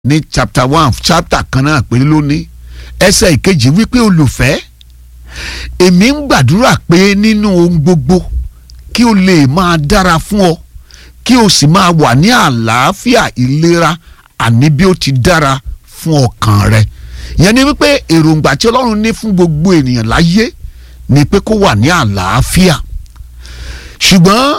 ní chapter one chapter kan náà pé lónìí ẹsẹ̀ ìkejì wípé olùfẹ́ èmi ń gbàdúrà pé nínú ohun gbogbo kí o lè máa dára fún ọ kí o sì máa wà ní àlàáfíà ìlera àní bí ó ti dára fún ọkàn rẹ ìyẹn ni wípé èròǹgbà tí ọlọ́run ní fún gbogbo ènìyàn láyé ni pé kó wà ní àlàáfíà ṣùgbọ́n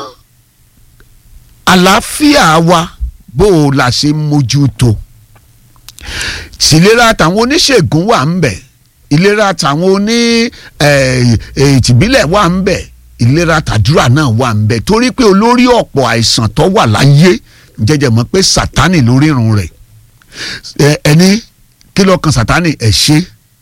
àlàáfíà wa bó o la ṣe ń mójútó tìlera tàwọn oníṣègùn wà ń bẹ̀ ìlera tàwọn oní ìtìbílẹ̀ wà ń bẹ̀ ìlera tàdúrà náà wà ń bẹ̀ torí pé olórí ọ̀pọ̀ àìsàn tó wà láyé jẹjẹ mọ̀ pé sátánì lórí irun rẹ̀ ẹni kí ló kan sátánì ẹ̀ ṣe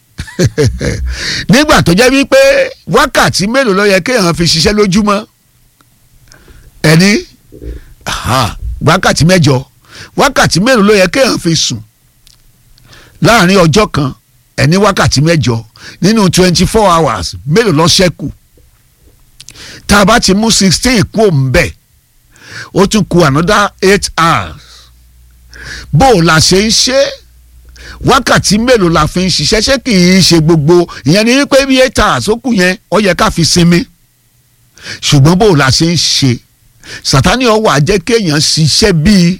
nígbà tó jẹ́ wípé wákàtí mélòó ló yẹ kéèyàn fi ṣiṣẹ́ lójúmọ́ ẹni wákàtí mẹ́jọ wákàtí mélòó ló yẹ kéèyàn fi sùn láàrin ọjọ́ kan ẹni wákàtí mẹ́jọ nínú twenty four hours mélòó ló ṣẹ́kù tá a bá ti mú sixteen kú òǹbẹ̀ ó tún kù another eight hours bó o la ṣe ń ṣe wákàtí mélòó la fi ń ṣiṣẹ́ ṣé kì í ṣe gbogbo ìyẹn ni wípé bí eight hours ó kù yẹn ó yẹ ká fi sinmi ṣùgbọ́n bó o la ṣe ń ṣe sàtánì ọwọ́ àjẹ́ kéèyàn ṣiṣẹ́ bíi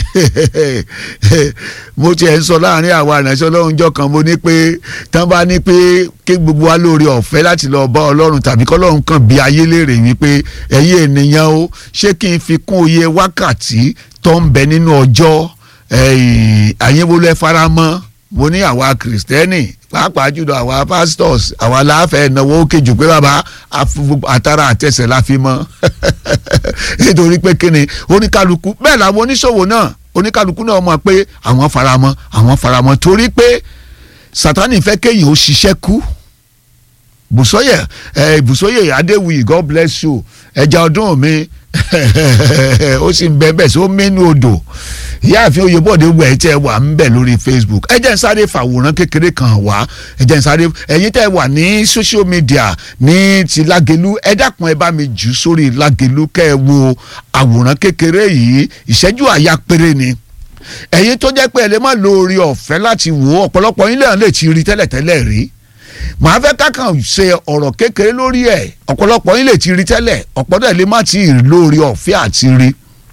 mo tiẹ̀ ń sọ láàrin àwa ìrìnàṣẹ́ ọlọ́run jọ kan mo ní pé tán bá ní pé kí gbogbo wa lóore ọ̀fẹ́ láti lọ bá ọlọ́run tàbí kọ́lọ́run kan bí ayé léèrè wípé ẹ̀yin ènìyàn o ṣé kí n fi kún iye wákàtí tó ń bẹ nínú ọjọ́ àyẹ̀wòlẹ̀ faramọ́ mo ní àwa kìrìsìtẹ́nì pàápàá jùlọ àwa pastors àwa láàfẹ́ náwó òkè jù pé bàbá àtàrà àtẹsẹ̀ la fi mọ́ nítorí pé kíni oníkálukú bẹ́ẹ̀ làwọn oníṣòwò náà oníkálukú náà mọ̀ pé àwọn faramọ́ àwọn faramọ́ torí pé sátánì fẹ́ kéèyàn ó ṣiṣẹ́ kú bùsọ́yè ẹ bùsọ́yè adéwì god bless you ẹja ọdún mi ó sì ń bẹ bẹ́ẹ̀ sí ó mẹ́nu odò ìyáàfin oyèbọ̀dé wẹ̀ ẹ́ tẹ́ ẹ wà ń bẹ̀ lórí facebook ẹ jẹ́ ń sáré fàwòrán kékeré kan wá ẹ jẹ́ ń sáré ẹ̀yin tẹ́ ẹ wà ní social media ní ti lágelu ẹ dákun ẹ bá mi jù sórí lágelu kẹ́ ẹ wo àwòrán kékeré yìí ìṣẹ́jú àyà péré ni ẹ̀yin tó jẹ́ pé ẹ lè má lo orí ọ̀fẹ́ láti wò ó ọ̀pọ̀lọpọ̀ yín lẹ́yìn lè ti rí tẹ́lẹ̀tẹ́lẹ̀ rí màá fẹ́ kákan ṣe ọ̀rọ̀ kékeré lórí ẹ̀ ọ̀pọ̀lọpọ̀ yín lè ti rí tẹ́lẹ̀ ọ̀pọ̀lọpọ̀ lè má ti rí lórí ọ̀fẹ́ àti rí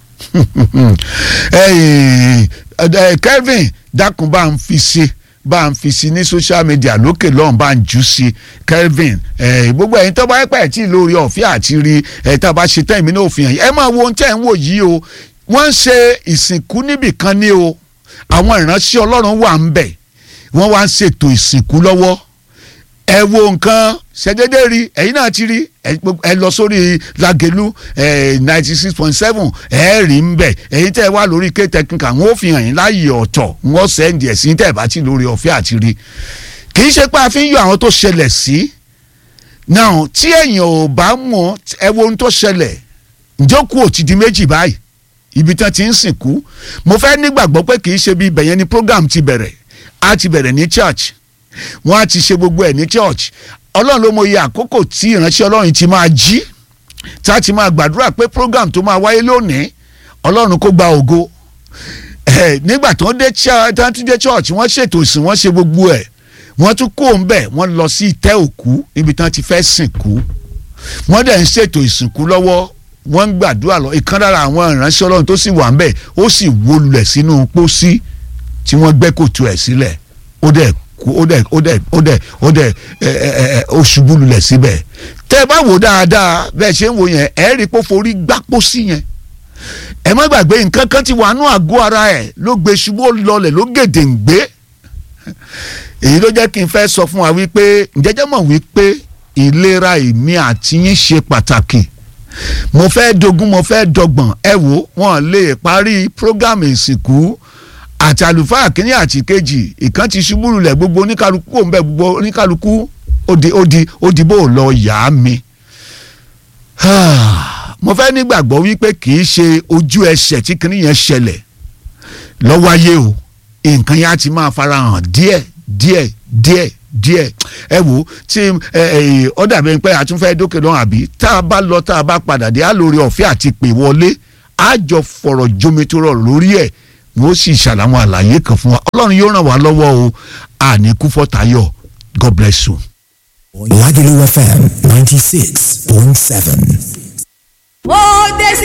Kelvin dákun bá ń fi ṣe bá ń fi sí ní social media lókè lọ́hùn bá ń jù sí Kelvin gbogbo ẹ̀yin tó bá yẹ pẹ̀ tí lórí ọ̀fẹ́ àti rí ẹ̀ tá a bá ṣe tán ìmí náà òfin ẹ̀ máa wo ohun tẹ́ ń wò yìí o wọ́n ń ṣe ìsìnkú níbì kan ní o àwọn ìránṣẹ́ Ọlọ́run wà ń bẹ̀ wọ́n wá ń ṣètò ìsìnkú lọ́wọ́ ẹ wo nǹkan ṣẹdédé rí ẹ̀yin náà ti rí ẹ lọ sórí Lágelú ninety six point seven ẹ rí ń bẹ ẹ̀yin tẹ́ ẹ wá lórí ké technical wọn ò fi hàn yín láàyè ọ̀tọ̀ wọn sẹ́ndì ẹ̀ sí tẹ́ ẹ bá ti lórí ọ̀fẹ́ àti rí kì í ṣe pé a fi ń yọ àwọn tó ṣẹlẹ̀ sí náà tí èèyàn ò bá mọ̀ ẹ wo ohun tó ṣẹlẹ̀ ìjókòó ò ti di méjì báyìí ibi tán ti ń sìnkú mo fẹ́ nígbàgbọ́ pé kì í ṣe bí ibẹ̀ yẹn ni program ti bẹ̀rẹ̀ á ti bẹ̀rẹ̀ ní church wọ́n á ti ṣe gbogbo ẹ̀ ní church ọlọ́run ló mọ iye àkókò tí ìránṣẹ́ ọlọ́run ti máa jí tá a ti máa gbàdúrà pé program tó máa wáyé lónìí ọlọ́run kó gba ògo nígbà tó ń dé church wọ́n ṣètò ìsìn wọ́n ṣe gbogbo ẹ̀ wọ́n tún kó ń bẹ̀ wọ́n lọ sí ìtẹ́ òkú níbi tí wọ́n ti fẹ́ sìnkú wọ́n dẹ̀ ń ṣètò ìsìnkú lọ́wọ́ wọ́n ń gbàdúrà lọ ìkan lára àwọn ìránṣẹ́ ọlọ́run tó sì wà ń bẹ̀ ó sì wó lulẹ̀ sínú pósí tí wọ́n gbẹ́ kòtò ẹ̀ sílẹ̀ ó dẹ̀ ó dẹ̀ ó dẹ̀ ó dẹ̀ ó dẹ̀ ẹ ẹ ẹ ó ṣubú lulẹ̀ síbẹ̀ tẹ́ ẹ bá wò dáadáa bẹ́ẹ̀ ṣe ń wò yẹn ẹ rí i pé ó forí gbápò sí yẹn ẹ má gbàgbé nǹkan kan ti wà nú àgọ́ ara ẹ̀ ló gbé ṣubú lọlẹ̀ ló gèdè ń gbé èyí ló jẹ́ kí n fẹ́ sọ fún wa wípé ǹjẹ́jẹ́ mọ̀ wípé ìlera èmi àti yín ṣe pàtàkì mo fẹ́ dogun mo fẹ́ dọgbọ̀n ẹ wò wọ́n lè parí prógámù ìsìnkú àti àlùfáà kínní àti kejì ìkan ti ṣubú lulẹ̀ gbogbo oníkálukú òun bẹ̀ gbogbo oníkálukú odi odi odìbò lọ yá mi. mo fẹ́ nígbàgbọ́ wípé kì í ṣe ojú ẹsẹ̀ tí kínní yẹn ṣẹlẹ̀ lọ́wọ́ ayé o nǹkan yẹn á ti máa farahàn díẹ̀ díẹ̀ díẹ̀ díẹ̀ ẹ wò tí ọ dàbí pé a tún fẹ́ dókè lọ́hùn àbí tá a bá lọ tá a bá padà dé á lórí ọ̀fẹ́ àti pè wọlé á jọ fọ̀rọ̀ jomitoro lórí ẹ̀ wọ́n sì ṣàlàwọn àlàyé kan fún wa ọlọ́run yóò ràn wá lọ́wọ́ o àní kú fọ́tayọ̀ god bless you. Lagelu FM 96.7. ó dé sí